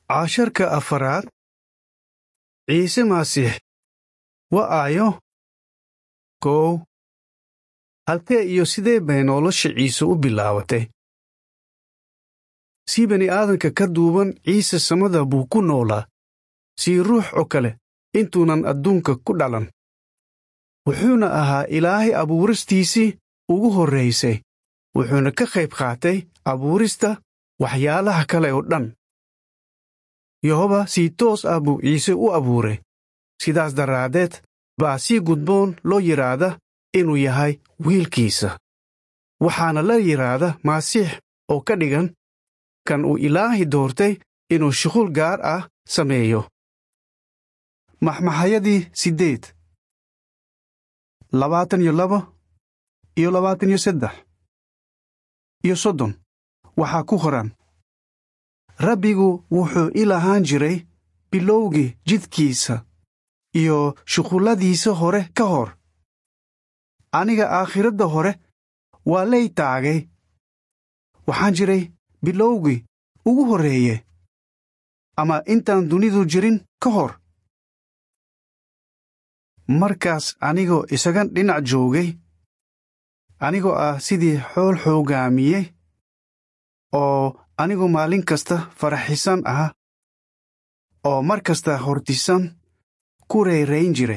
casharka afaraad ciise masiix waa aayo kow halkee iyo sidee bay nolosha ciise u bilaabatay sii bani aadanka ka duuban ciise samada buu ku noolaa sii ruux oo kale intuunan adduunka ku dhalan wuxuuna ahaa ilaahay abuuristiisii ugu horraysay wuxuuna ka qayb qaatay abuurista waxyaalaha kale oo dhan yehoba sii toos ah buu ciise u abuuray sidaas daraaddeed baa si gudboon loo yidhaahda inuu yahay wiilkiisa waxaana la yidhaahda masiix oo ka dhigan kan uu ilaahay doortay inuu shuqul gaar ah sameeyo maxmaxayadii siddeed labaatan iyo laba iyo labaatan iyo saddex iyo soddon waxaa ku qoran rabbigu wuxuu i lahaan jiray bilowgii jidkiisa iyo shuqulladiisa hore ka hor aniga aakhiradda hore waa lay taagay waxaan jiray bilowgii ugu horreeye ama intaan dunidu jirin ka hor markaas anigoo isaga dhinac joogay anigoo ah sidii xool xoogaamiyey oo anigu maalin kasta faraxisan ah oo mar kasta hortisan ku reerayn jiray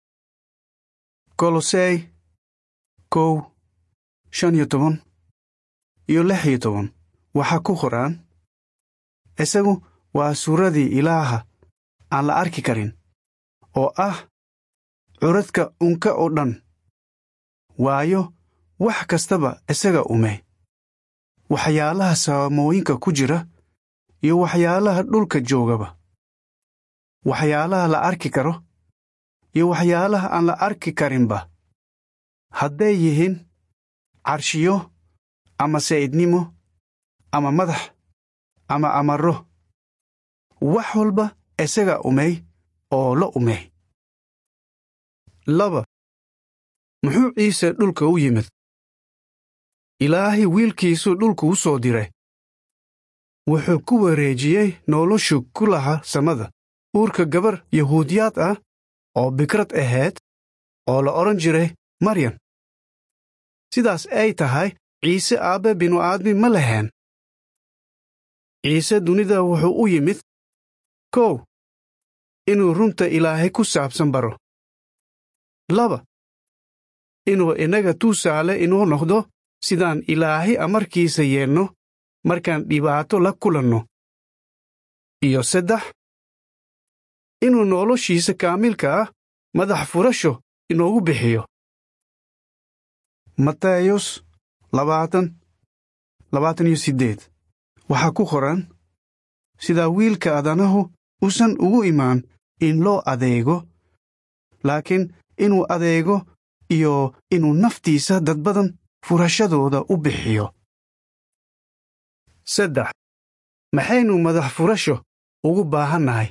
kolosey kow shan iyo toban iyo lix iyo toban waxaa ku qoraan isagu waa suuradii ilaaha aan la arki karin oo ah curadka unka oo dhan waayo wax kastaba isaga umey waxyaalaha saamooyinka ku jira iyo waxyaalaha dhulka joogaba waxyaalaha la arki karo iyo waxyaalaha aan la arki karinba hadday yihiin carshiyo ama sayidnimo ama madax ama amarro wax walba isaga umey oo la umey laba muxuu ciise dhulka u yimid ilaahay wiilkiisuu dhulku u soo diray wuxuu ku wareejiyey noloshu ku laha samada uurka gabar yahuudiyaad ah oo bikrad ahayd oo la odhan jiray maryan sidaas ay tahay ciise aabbe binu-aadmi ma lahaen ciise dunida wuxuu u yimid kow inuu runta ilaahay ku saabsan baro laba inuu innaga tuusaale inoo noqdo sidaan ilaahay amarkiisa yeelno markaan dhibaato la kulanno iyo saddex inuu noloshiisa kaamilka ah madax furasho inoogu bixiyo matayos labaatan labaatan iyo siddeed waxaa ku qoran sidaa wiilka adanahu usan ugu imaan in loo adeego laakiin inuu adeego iyo inuu naftiisa dad badan furashadooda u bixiyo saddex maxaynu madax furasho ugu baahannahay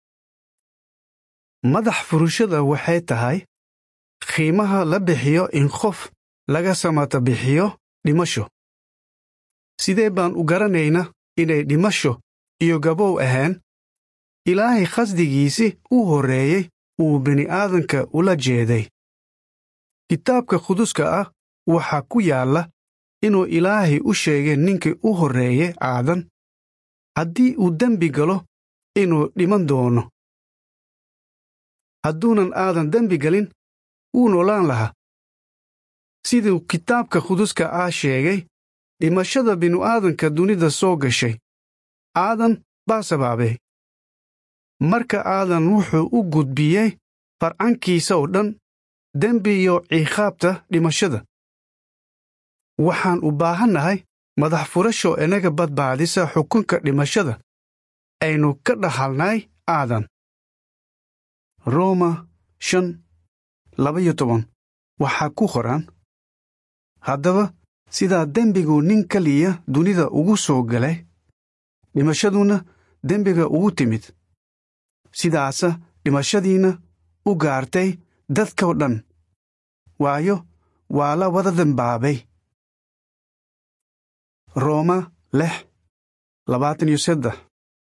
madax furashada waxay tahay qiimaha la bixiyo in qof laga samata bixiyo dhimasho sidee baan u garanaynaa inay dhimasho iyo gabow ahayn ilaahay khasdigiisii u horreeyey uu bini'aadanka ula jeeday kitaabka quduska ah waxaa ku yaalla inuu ilaahay u sheegay ninkii u horreeyey aadan haddii uu dembi galo inuu dhiman doono hadduunan aadan dembi gelin wuu noolaan lahaa siduu kitaabka quduska ah sheegay dhimashada binu-aadanka dunida soo gashay aadan baa sabaabay marka aadan wuxuu u gudbiyey farcankiisa oo dhan dembi iyo ciqaabta dhimashada waxaan u baahannahay madax furasho inaga badbaadisa xukunka dhimashada aynu ka dhaxalnay aadan rooma shan labaiyo toban waxaa ku qoran haddaba sidaa dembigu nin keliya dunida ugu soo galay dhimashaduna dembiga ugu timid sidaasa dhimashadiinna u gaartay dadkao dhan waayo waa la wada dembaabay rooma lix labaatan iyo saddex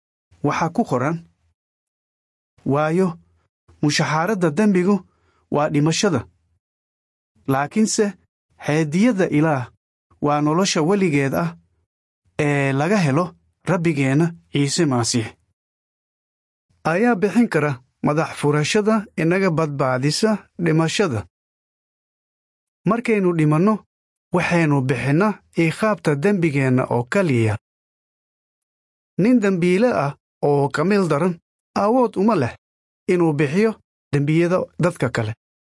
waxaa ku qoran waayo mushaxaaradda dembigu waa dhimashada laakiinse heediyadda ilaah waa nolosha weligeed ah ee laga helo rabbigeenna ciise masiix ayaa bixin kara madax furashada inaga badbaadisa dhimashada markaynu dhimanno waxaynu bixinnaa iiqaabta dembigeenna oo keliya nin dembiile ah oo kamiil daran awood uma leh inuu bixiyo dembiyada dadka kale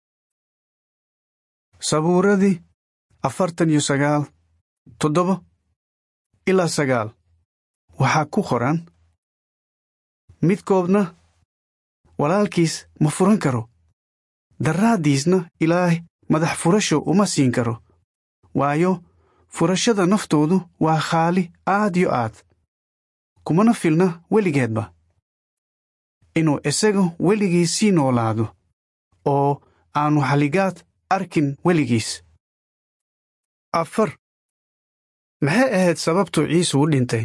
sabuuradii afartan iyo sagaal toddoba ilaa sagaal waxaa ku qoran midkoodna walaalkiis ma furan karo daraaddiisna ilaahay madax furasho uma siin karo waayo furashada naftoodu waa khaali aad yo aad kumana filna weligeedba inuu isagu weligii sii noolaado oo aanu xalligaad arkin weligiis afar maxay ahayd sababtu ciise u dhintay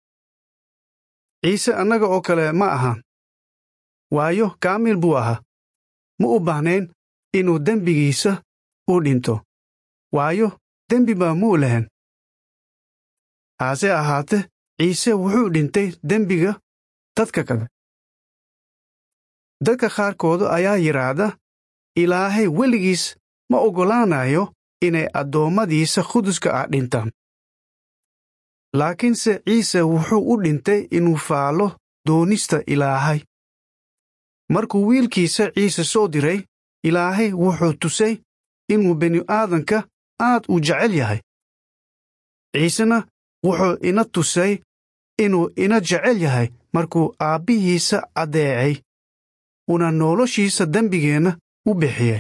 ciise annaga oo kale ma ahaan waayo kaamil buu ahaa ma u baahnayn inuu dembigiisa u dhinto waayo dembi baa muu lahan haase ahaate ciise wuxuu dhintay dembiga dadka kale dadka qaarkooda ayaa yidhaahda ilaahay weligiis ma oggolaanayo inay addoommadiisa quduska ah dhintaan laakiinse ciise wuxuu u dhintay inuu faallo doonista ilaahay markuu wiilkiisa ciise soo diray ilaahay wuxuu tusay inuu bini'aadanka aad u jecel yahay ciisena wuxuu ina tusay inuu ina jecel yahay markuu aabbihiisa addeecay una noloshiisa dembigeenna u bixiyey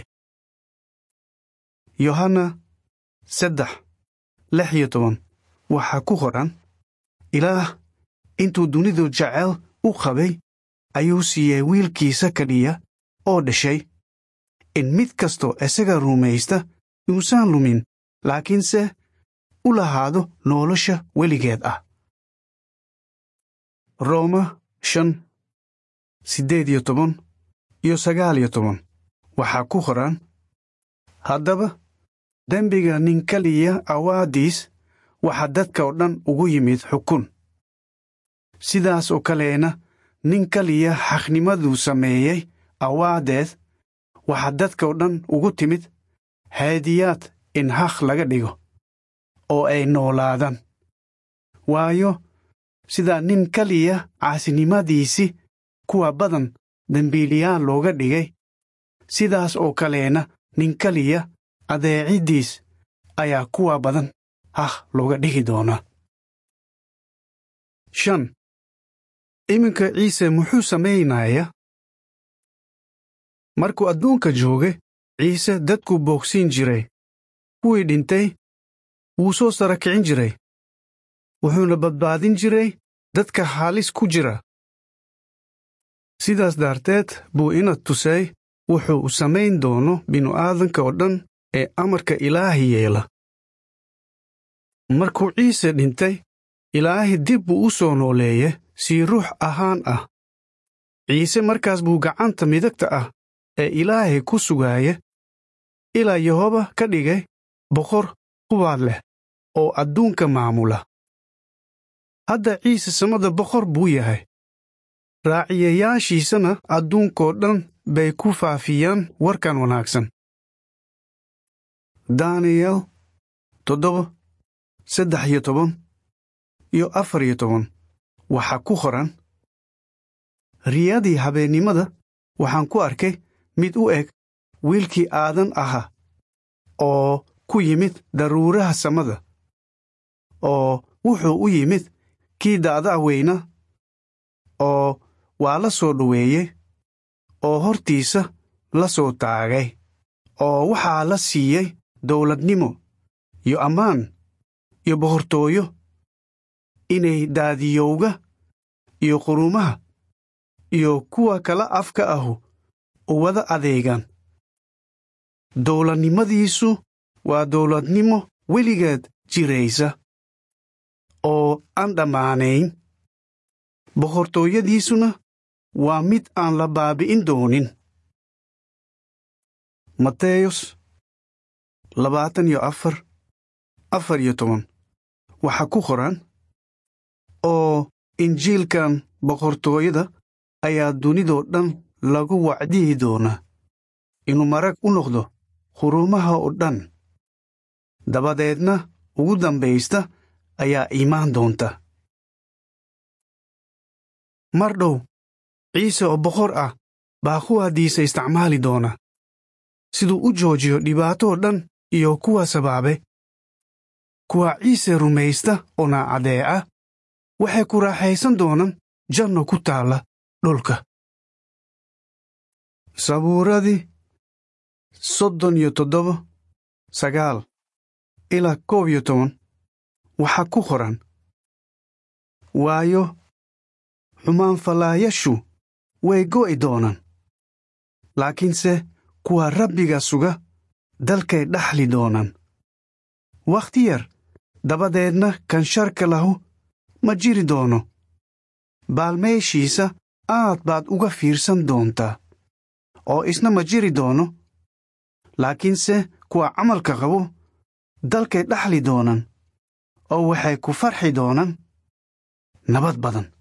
yohanna saddex lix iyo toban waxaa ku qoran ilaah intuu dunidu jecel u qabay ayuu siiyey wiilkiisa kadhiya oo dhashay in mid kastoo isaga rumaysta yuusan lumin laakiinse u lahaado nolosha weligeed ah rooma shan siddeed iyo toban iyo sagaal iyo toban waxaa ku qoran haddaba dembiga nin keliya awaadiis waxaa dadka oo dhan ugu yimid xukun sidaas oo kaleena nin keliya xaqnimaduu sameeyey awaadeed waxaa dadka oo dhan ugu timid haadiyaad in haq laga dhigo oo ay noolaadaan waayo sidaa nin keliya caasinimadiisii kuwa badan dembiiliyaal looga dhigay sidaas oo kaleena nin keliya adeeciddiis ayaa kuwa badan haq looga dhigi doonaa shan iminka ciise muxuu samaynayaa markuu adduunka joogay ciise dadkuu boogsiin jiray kuwii dhintay wuu soo sara kicin jiray wuxuuna badbaadin jiray dadka halis ku jira sidaas daarteed buu ina tusay wuxuu u samayn doono binu-aadanka oo dhan ee amarka ilaahi yeela markuu ciise dhintay ilaahi dib buu u soo nooleeye sii ruux ahaan ah ciise markaas buu gacanta midagta ah ee ilaahay ku sugaaya ilaa yehoba ka dhigay boqor qubaad leh oo adduunka maamula hadda ciise samada boqor buu yahay raaciyayaashiisana adduunkoo dhan bay ku faafiyaan warkan wanaagsan daniyel toddoba saddex iyo toban iyo afar iyo toban waxaa ku qoran riyadii habeennimada waxaan ku arkay mid u eg wiilkii aadan ahaa oo ku yimid daruuraha samada oo wuxuu u yimid kii da'da weyna oo waa la soo dhoweeyey oo hortiisa la soo taagay oo waxaa la siiyey dowladnimo iyo ammaan iyo boqortooyo inay daadiyowga iyo qurumaha iyo kuwa kala afka ahu u wada adeegaan dowladnimadiisu waa dowladnimo weligeed jiraysa oo aan dhammaanayn boqortooyadiisuna waa mid aan la baabi'in doonin mateyos labaatan iyo afar afar iyo toban waxaa ku qoran oo injiilkan boqortooyada ayaa dunidoo dhan lagu wacdiyi doonaa inuu marag u noqdo quruumaha oo dhan dabadeedna ugu dambaysta ayaa iimaan doonta mar dhow ciise oo boqor ah baa kuwaadiisa isticmaali doona siduu u joojiyo dhibaatoo dhan iyo kuwa sabaabe kuwa ciise rumaysta oo naacadeeca waxay ku raaxaysan doonaan janno ku taalla dhulka sabuuradii soddon iyo toddoba sagaal ilaa koob iyo toban waxaa ku qoran waayo xumaanfallaayashu way go'i doonaan laakiinse kuwa rabbiga suga dalkay dhaxli doonaan wakhti yar dabadeedna kan sharka lahu ma jiri doono baalmeeshiisa aad baad uga fiirsan doontaa oo isna ma jiri doono laakiinse kuwa camalka qabo dalkay dhaxli doonaan oo waxay ku farxi doonaan nabad badan